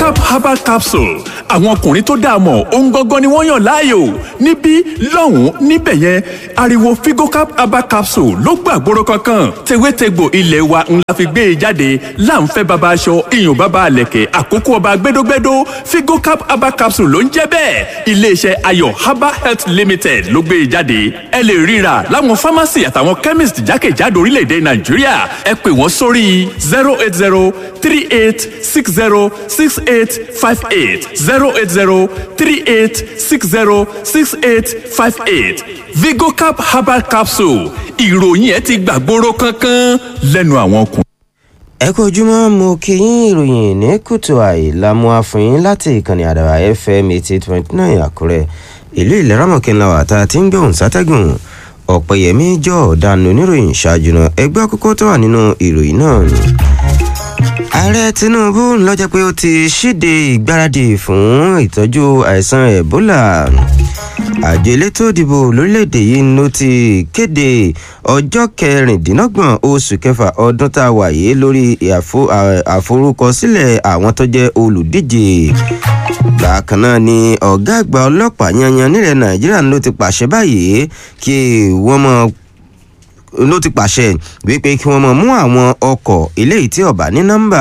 vigocap herbal capsule àwọn ọkùnrin tó dáa mọ̀ ohun gangan ni wọ́n yàn láàyò níbí lọ́hùn-ún níbẹ̀ yẹn ariwo vigocap herbal capsule ló gbàgbóró kankan tewétegbò ilé wa ńlá fi gbé e jáde láǹfẹ́ baba aṣọ iyùn baba àlẹ̀kẹ̀ àkókò ọba gbẹdógbẹdó vigocap herbal capsule ló ń jẹ́ bẹ́ẹ̀ iléeṣẹ́ ayọ̀ herbal health limited ló gbé e jáde ẹ lè ríra láwọn pharmacy àtàwọn chemist jákèjádò orílẹ̀-èdè nàìjíríà ẹ pè wọ́n sórí zero eight zero three eight six zero six eight five eight zero eight zero three eight six zero six eight five eight vigocap herbal capsule ìròyìn ẹ ti gbàgbóró kankan lẹ́nu àwọn ọkùnrin. ẹ kú ojúmọ́ mo kí yín ìròyìn ní kùtù àìlámú àfọyín láti ìkànnì àdàbà fm eighty twenty nine àkúrẹ́ ìlú ìlẹ́rọ̀mọ̀kẹ́ńlá wà tá a ti ń gbóhùn sátẹ́gùn ọ̀pẹ̀yẹmí jọ ọ̀daràn oníròyìn ṣáájú náà ẹgbẹ́ àkókò tó wà nínú ìròyìn náà ni. ààrẹ tinubu lọ́jọ́ pé ó ti ṣíde ìgbáradì fún ìtọ́jú àìsàn ebola àjọ elétò ìdìbò lórílẹ̀‐èdè yìí ló ti kéde ọjọ́ kẹrìndínlọ́gbọ̀n oṣù kẹfà ọdún tá a wà yìí lórí àforúkọsílẹ̀ àwọn tó jẹ́ olùdíje bákan náà ni ọ̀gá àgbà ọlọ́pàá yanyan nílẹ̀ nàìjíríà ló ti pàṣẹ báyìí kí wọ́n mọ ló ti pàṣẹ wípé kí wọ́n mọ mú àwọn ọkọ̀ eléyìí tí ọ̀bà ní nọ́mbà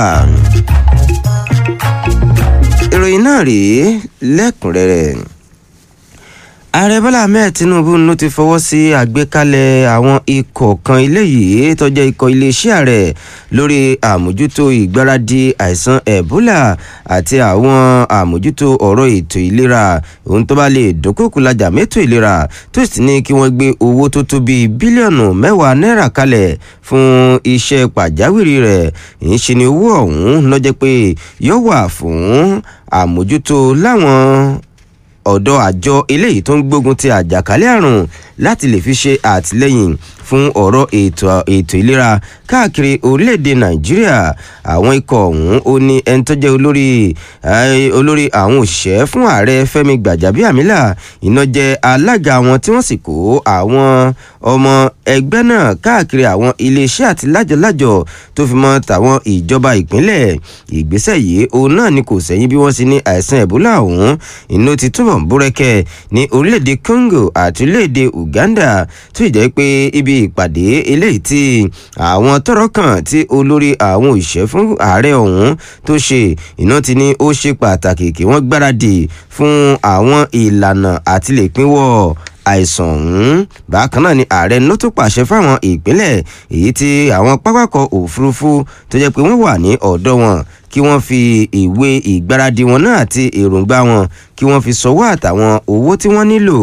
ìròyìn náà rèé lẹ́kùnrẹ́rẹ́ ààrẹ bọ́lá ahmed tinubu ló ti fọwọ́ sí àgbékalẹ̀ àwọn ikọ̀ kan eléyìí tó jẹ́ ikọ̀ iléeṣẹ́ ààrẹ lórí àmójútó ìgbáradì àìsàn ebola àti àwọn àmójútó ọ̀rọ̀ ètò ìlera ohun tó bá lè dúnkòkò lajà mẹ́tò ìlera tó sì ní kí wọ́n gbé owó tó tó bíi bílíọ̀nù mẹ́wàá náírà kalẹ̀ fún iṣẹ́ pàjáwìrì rẹ̀ ń ṣe ni owó ọ̀hún lọ́jọ́ pé yóò wà fún àmójútó láwọn ọ̀dọ̀ àjọ eléyìí tó ń gbógun ti àjàkálẹ̀ àrùn láti lè fi ṣe àtìlẹ́yìn fún ọ̀rọ̀ ètò ètò ìlera káàkiri orílẹ̀-èdè nàìjíríà àwọn ikọ̀ ọ̀hún ó ní ẹni tó jẹ́ olórí olórí àwọn òṣìṣẹ́ fún ààrẹ fẹ́mi gbàjábíàmílà iná jẹ́ alága wọn tí wọ́n sì kó àwọn ọmọ ẹgbẹ́ náà káàkiri àwọn iléeṣẹ́ àti lájọlájọ tó fi mọ́ tàwọn ìjọba ìpínlẹ̀ ìgbésẹ̀ yìí òun náà ni kò sẹ́yìn bí wọ́n sì ní àìsàn ẹ̀bólà ọ̀hún inú ti túbọ̀ búrẹ́kẹ́ ní orílẹ̀-èdè congo àti orílẹ̀-èdè uganda tó ìjẹ́ pé ibi ìpàdé eléyìí tí àwọn tọrọ kan tí olórí àwọn òṣìṣẹ́ fún ààrẹ ọ̀hún tó ṣe iná ti ní ó ṣe pàtàkì kí wọ́n gbáradì fún àwọn ìlànà àti lè pínwọ́ àìsàn ọ̀hún bákan náà ni ààrẹ ló tún pàṣẹ fáwọn ìpínlẹ̀ èyí tí àwọn pápákọ̀ òfurufú tó jẹ́ pé wọ́n wà ní ọ̀dọ̀ wọn kí wọ́n fi ìwé ìgbáradì wọn náà àti èròǹgbà wọn kí wọ́n fi sọwọ́ àtàwọn owó tí wọ́n nílò.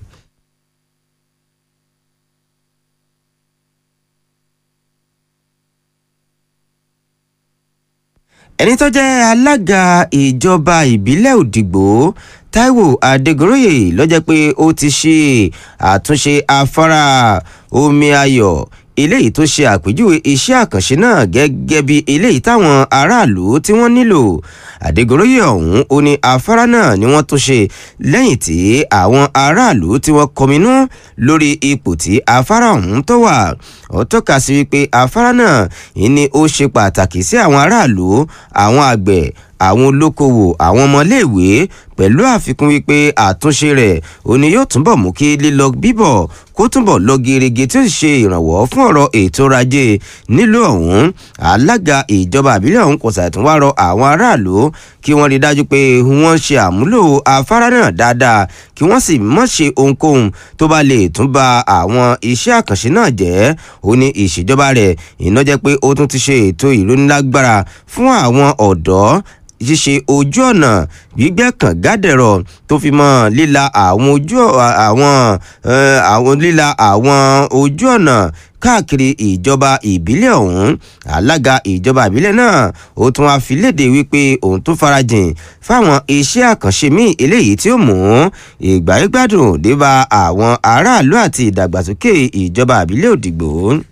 ẹni tó jẹ́ alága ìjọba ìbílẹ̀ òdìgbò taiwo adégoróyè ló jẹ́ pé ó ti ṣe àtúnṣe afárá omi ayọ̀ eléyìí tó ṣe àpèjúwe iṣẹ́ àkànṣe náà gẹ́gẹ́ bí eléyìí táwọn aráàlú tí wọ́n nílò àdégoróyè ọ̀hún ó ní afárá náà ni wọ́n tó ṣe lẹ́yìn tí àwọn aráàlú tí wọ́n kọminú lórí ipò tí afárá ọ̀hún tó wà ó tọ́ka sí wípé afárá náà ní ó ṣe pàtàkì sí àwọn aráàlú àwọn àgbẹ̀ àwọn olókoòwò àwọn ọmọléèwé pẹ̀lú àfikún wípé àtúnṣe rẹ̀ ó ní yóò túnbọ̀ mú kí lílọ bíbọ̀ kó túnbọ̀ lọ gerege tí ó sì ṣe ìrànwọ́ fún ọ̀rọ̀ ètò ọrọ̀ ajé nílùú ọ̀hún alága ìjọba àbílẹ̀ ọ̀hún kò ṣàtúnwá rọ àwọn aráàlú kí wọ́n rí dájú pé wọ́n ṣe àmúlò afárá náà dáadáa kí wọ́n sì mọ̀ ṣe ohunkóhun tó bá lè tún ba àwọn iṣẹ́ àkànṣe náà jẹ́ ó ní ìṣèjọba rẹ̀ iná jẹ́ pé ó tún ti ṣe ètò ìrónílágbára fún àwọn ọ̀dọ́ ṣíṣe ojú ọ̀nà gbígbẹ́ kàngádẹ̀rọ̀ tó fi mọ́ líla àwọn ojú àwọn àwọn líla àwọn ojú ọ̀nà káàkiri ìjọba ìbílẹ̀ ọ̀hún alága ìjọba ìbílẹ̀ náà ó tún wá fi léde wípé òun tó farajìn fáwọn iṣẹ́ àkànṣe míì eléyìí tí ó mú ìgbáyégbádùn dé bá àwọn aráàlú àti ìdàgbàsókè ìjọba ìbílẹ̀ òdìgbò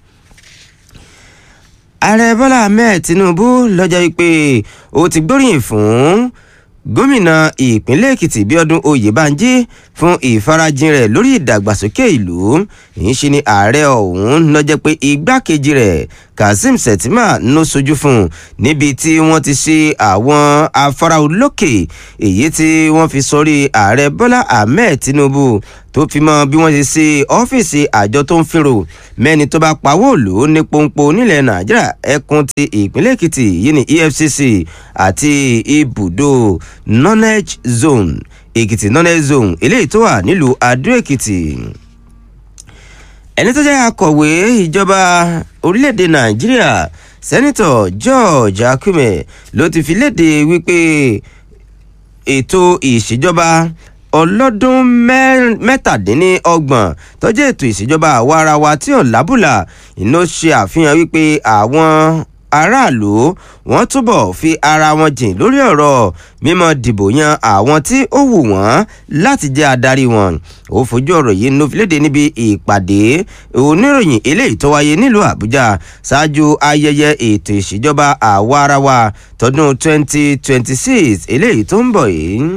ààrẹ bọ́lá ahmed tinubu lọ́jọ́ wípé ó ti gbóríyìn fún gómìnà ìpínlẹ̀ èkìtì bíọ́dún oyèbánjí fún ìfarajìn rẹ̀ lórí ìdàgbàsókè ìlú ìyín ṣe ni ààrẹ ọ̀hún lọ́jọ́ pé igbákejì rẹ̀ kazeem shettima ló sojú fún un níbi tí wọ́n ti ṣe àwọn afárá olókè èyí tí wọ́n fi sórí ààrẹ bọ́lá ahmed tinubu tó fi mọ bí wọ́n ṣe ṣe ọ́fíìsì àjọ tó ń fìrò mẹ́ni tó bá pawó òlò ní pọ́npọ́n nílẹ̀ nàìjíríà ẹkùn ti ìpínlẹ̀ èkìtì yìí ní efcc àti ibùdó knowledge zone èkìtì knowledge zone eléyìí tó wà nílùú adó èkìtì ẹni tó jẹ́ akọ̀wé ìjọba orílẹ̀-èdè nàìjíríà sẹ́nitọ̀ george akume ló ti fi léde wípé ètò ìṣèjọba ọlọ́dún mẹ́tàdínlọ́gbọ̀n tó jẹ́ ètò ìṣèjọba àwa ara wa tí ò lábùlà iná ṣe àfihàn wípé àwọn aráàlú wọn túbọ̀ fi ara wọn jìn lórí ọ̀rọ̀ mímọ dìbò yan àwọn tí ó wù wọ́n láti jẹ́ adarí wọn ó fojú ọ̀rọ̀ yìí ló fi léde níbi ìpàdé oníròyìn eléyìí tó wáyé nílùú àbújá ṣáájú ayẹyẹ ètò ìṣèjọba àwa ara wa tọdún 2026 eléyìí tó ń bọ̀ yìí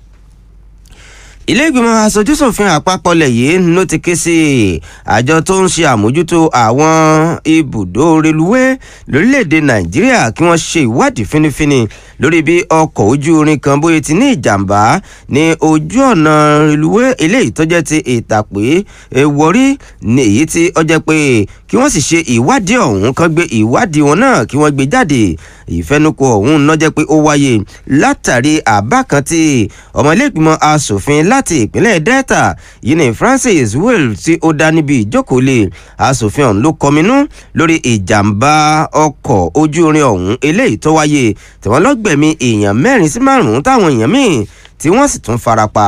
ilé ìgbìmọ̀ asojúsòfin àpapọ̀ lẹ̀ yìí ló ti ké sí àjọ tó ń ṣe àmójútó àwọn ibùdó reluwé lórílẹ̀‐èdè nàìjíríà kí wọ́n ṣe ìwádìí fínífíní lórí bí ọkọ̀ ojú irin kan bóyá ti ní ìjàmbá ní ojú ọ̀nà reluwé eléyìí tó jẹ́ ti ìtàpé wọrí ní èyí tí ó jẹ́ pé kí wọ́n sì ṣe ìwádìí ọ̀hún kan gbé ìwádìí wọn náà kí wọ́n gbé jáde ìfẹnukò ọ̀hún náà jẹ́ pé ó wáyé látàrí àbá kan tí ọmọ ilé ìgbìmọ̀ asòfin láti ìpínlẹ̀ delta yìí ní francis will tí ó dá níbi ìjókòólé asòfin ọ̀hún ló kọminú lórí ìjàmbá ọkọ̀ ojú irin ọ̀hún eléyìí tó wáyé tí wọ́n lọ́gbẹ̀mí èèyàn mẹ́rin sí márùn-ún táwọn èèyàn míì tí wọ́n sì tún farapa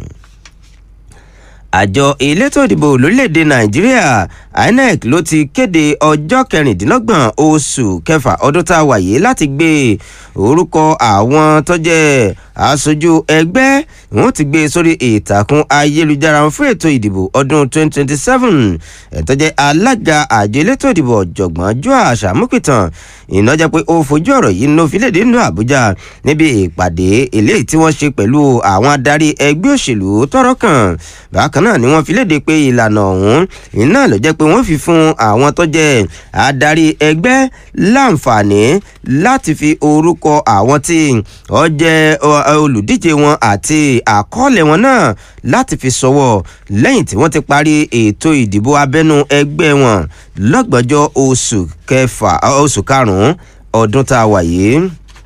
àjọ elétò ìdìbò lórílẹ̀‐èdè nàìjíríà inec ló ti kéde ọjọ́ kẹrìndínlọ́gbọ̀n oṣù kẹfà ọdún tá a wà yìí láti gbé orúkọ àwọn tó jẹ́ aṣojú ẹgbẹ́ wọn ti gbé sórí ìtàkùn ayélujára fún ètò ìdìbò ọdún 2027 ẹ̀tọ́ jẹ́ alága àjọ elétò ìdìbò ọ̀jọ̀gbọ́n joash amupitan iná jẹ́ pé ó fojú ọ̀rọ̀ yìí ló fi léde nínú àbújá níbi ìpàdé eléyìí tí wọ́n ṣe pẹ̀lú àwọn adarí ẹgbẹ́ òṣèlú tọ́rọ̀ kàn bákan náà ni wọ́n fi léde pé ìlànà ọ̀hún iná ló jẹ́ pé wọ́n fi fún àwọn tó jẹ́ adarí ẹgbẹ́ láǹfààní láti fi orúkọ àwọn tí ó jẹ́ olùdíje wọn àti àkọọ́lẹ̀ wọn náà láti fi sọwọ́ lẹ́yìn tí wọ́n ti parí ètò ìdìbò abẹ́nú ẹgbẹ́ wọn lọ́gbọ̀njọ́ oṣù kẹfà oṣù karùn-ún ọdún tá a wà yìí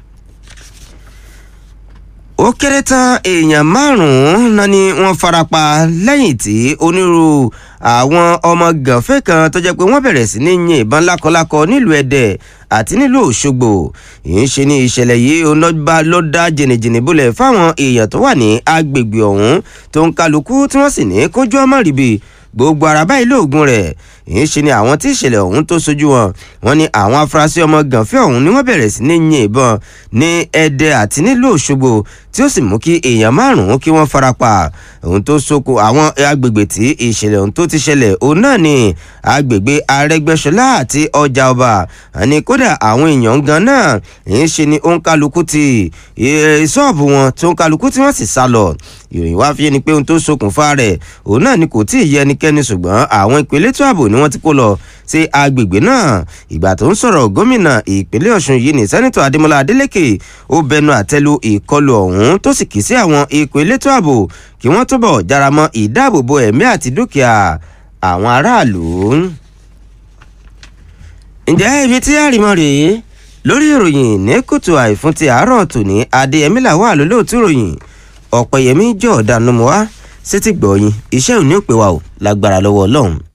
ó kéré tán èèyàn márùn-ún náà ni wọ́n farapa lẹ́yìn tí onírúurú àwọn ọmọ gànfẹ́ kan tó jẹ́ pé wọ́n bẹ̀rẹ̀ sí ní yin ìbọn lákọlákọ nílùú ẹ̀dẹ̀ àti nílùú òṣogbo ìyẹn ṣe ní ìṣẹ̀lẹ̀ yìí ọlọ́ba ló dá jìnnìjìnnì bólẹ̀ fáwọn èèyàn tó wà ní agbègbè ọ̀hún tó ń kálukú tí wọ́n sì ní kójú ọmọ ríbi gbogbo ara báyìí lóògùn rẹ̀ èyí ṣe ni àwọn tí ìṣẹ̀lẹ̀ ọ̀hún tó sojú wọn wọn ni àwọn afurasí ọmọ gànfẹ́ ọ̀hún ni wọ́n bẹ̀rẹ̀ sí ní yin ìbọn ní ẹdẹ àti nílùú òṣogbo tí ó sì mú kí èèyàn márùn-ún kí wọ́n farapa ohun tó soko àwọn agbègbè tí ìṣẹ̀lẹ̀ ọ̀hún tó ti ṣẹlẹ̀ òun náà ni agbègbè arẹgbẹ́sọlá àti ọjà ọba àní kódà àwọn èèyàn gan náà èyí ṣe ni òǹkálukú ti ṣọ́ọ̀bù wọn tó òǹkálukú tí wọ́n sì sá lọ ìròyìn wá fi ni pé ohun tó ṣokùnfà rẹ̀ òun náà ni kò tí ì yẹ ẹnikẹ́ni ṣùgbọ́n àwọn ìpínlẹ̀ tó ààbò ni wọ́n ti kó lọ sí agbègbè náà ìgbà tó ń sọ̀rọ̀ gómìnà ìpínlẹ̀ ọ̀ṣun yìí ní sẹ́nitọ̀ adémọlá adélèké ó bẹnu àtẹ́lu ìkọlù ọ̀hún tó sì kì í sí àwọn ikọ̀ elétò ààbò kí wọ́n túbọ̀ jára mọ́ ìdáàbòbò ẹ̀mí àti dúkìá àwọn aráàlú. ǹjẹ́ ibi tí àrìmọ́ rèé lórí ìròyìn ní kùtù àìfún ti àárọ̀ tòní adéyẹmí làwọn àlólóòtú ìròyìn ọ̀pẹ̀yẹmí jọ̀ọ́dánù mọ́ wá sétí gbọ̀ọ́yìn iṣẹ́ òní ò pé wa ò lágbára lọ́wọ́ ọlọ́run